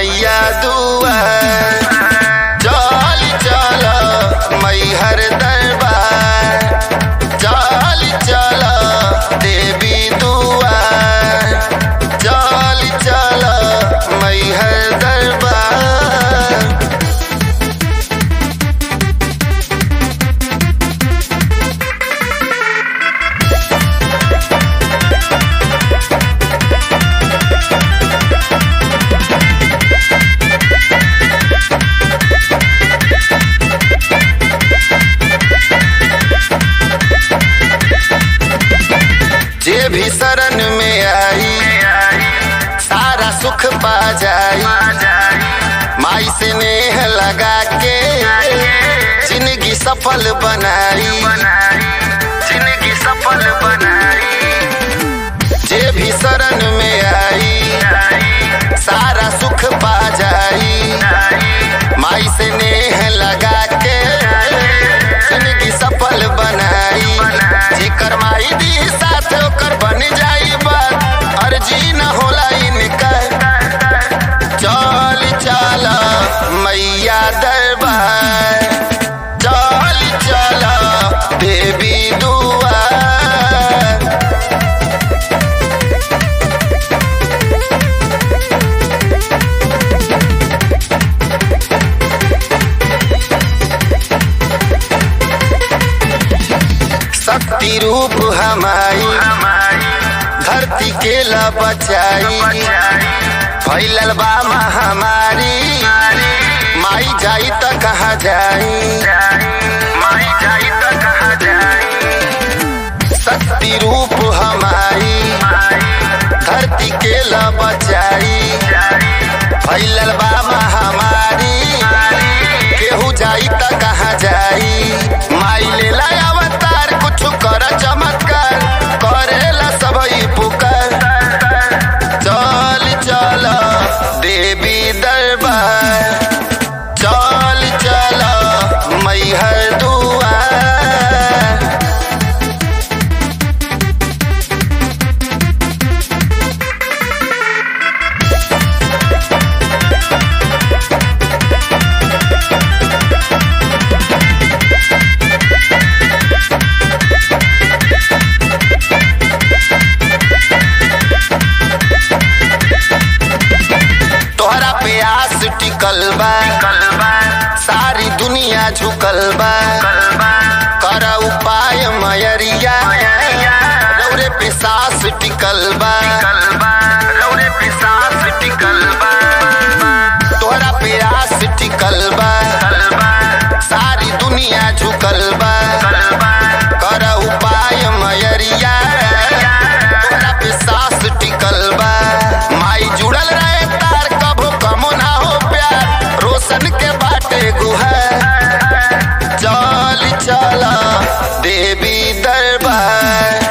मैया दुआर चल चल मैहर दरबार चल चल देवी दुआर चल चल मैहर दरबार जे भी शरण में आई सारा सुख पा जाई माई से नेह लगा के जिंदगी सफल बनाई जिंदगी सफल बनाई जे भी शरण में आई सारा सुख पा जाई माई से नेह लगा के जिंदगी सफल बनाई जेकर माई दी साथ ओकर बन जाई बात अर्जी न होला इनकर चल चल मैया दरबार चल चल देवी दुआर शक्ति रूप हमारी धरती के ला बचाई फैलल बा महामारी माई जाई त कहाँ जाई माई जाई त कहाँ जाई शक्ति रूप हमारी धरती के ला बचाई फैलल बा महामारी केहू जाई त कहाँ जाई माई लेला अवतार कुछ कर चमत्कार करेला सबई पुकार चल चल देवी दरबार चल चल मैहर दुआर तोहरा पे आस टिकल बा सारी दुनिया झुकल बा कर उपाय मयरिया रौरे पे सास टिकल बा रौरे पे सास टिकल बा तोहरा पे आस टिकल बा सारी दुनिया झुकल बा कर उपाय मयरिया तोहरा पे सास टिकल बा माई जुड़ल रहे तार कभो कमो ना हो प्यार रोशन के बाटे गुहर चल चल देवी दरबार